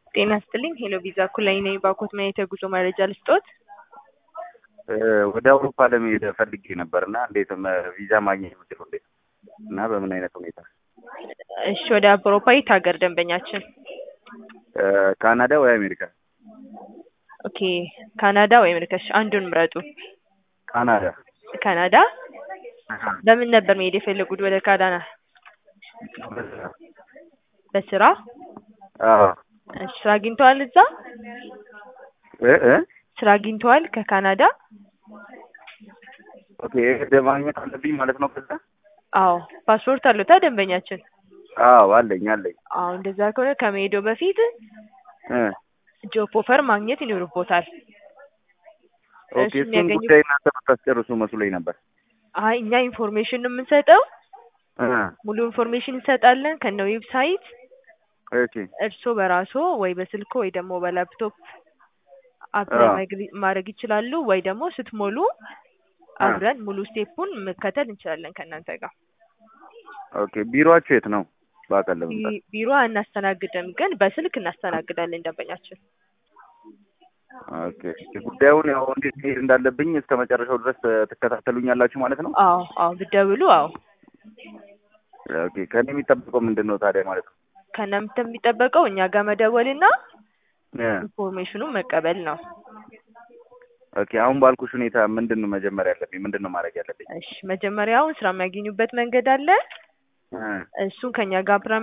ጤና ይስጥልኝ ሄሎ ቪዛ ኩላይ ነኝ። ባኮት ማየት የጉዞ መረጃ ልስጦት? ወደ አውሮፓ ለመሄድ ፈልጌ ነበር እና እንዴት መ- ቪዛ ማግኘት የምችለው እንዴት ነው? እና በምን አይነት ሁኔታ? እሺ ወደ አውሮፓ የት ሀገር ደንበኛችን? ካናዳ ወይ አሜሪካ? ኦኬ ካናዳ ወይ አሜሪካ? እሺ አንዱን ምረጡ። ካናዳ። ካናዳ በምን ነበር መሄድ የፈለጉት ወደ ካናዳ? በስራ? አዎ እሺ ስራ አግኝተዋል እዛ? እ እ ስራ አግኝተዋል ከካናዳ? ኦኬ የግድ ማግኘት አለብኝ ማለት ነው ከዛ? አዎ ፓስፖርት አለታ ደንበኛችን? አዎ አለኝ አለኝ። አዎ እንደዛ ከሆነ ከመሄደው በፊት እ ጆብ ኦፈር ማግኘት ይኖርቦታል። ኦኬ እሱ እሱን የሚያገኙ ጉዳይ እናንተ ብታስጨርሱ መስሎኝ ነበር። አይ እኛ ኢንፎርሜሽን ነው የምንሰጠው። እ ሙሉ ኢንፎርሜሽን እንሰጣለን ከነ ዌብሳይት ኦኬ እርስዎ በራስዎ ወይ በስልኮ ወይ ደግሞ በላፕቶፕ አፕላይ አዎ። ማግሪ- ማድረግ ይችላሉ። ወይ ደግሞ ስትሞሉ አብረን ሙሉ ስቴፑን መከተል እንችላለን ከእናንተ ጋር። ኦኬ ቢሮአችሁ የት ነው? በአካል ለመምጣት ቢ- ቢሮ አናስተናግድም፣ ግን በስልክ እናስተናግዳለን ደንበኛችን። ኦኬ እሺ፣ ጉዳዩን ያው እንዴት መሄድ እንዳለብኝ እስከ መጨረሻው ድረስ ትከታተሉኛላችሁ ማለት ነው? አዎ አዎ ብትደውሉ አዎ ኦኬ ከኔ የሚጠበቀው ምንድን ነው ታዲያ ማለት ነው? ከእናንተ የሚጠበቀው እኛ ጋር መደወልና እ ኢንፎርሜሽኑን መቀበል ነው። ኦኬ አሁን ባልኩሽ ሁኔታ ምንድን ነው መጀመሪያ ያለብኝ? ምንድን ነው ማድረግ ያለብኝ? እሺ መጀመሪያውን ስራ የሚያገኙበት መንገድ አለ። እ እሱን ከኛ ጋር አብረን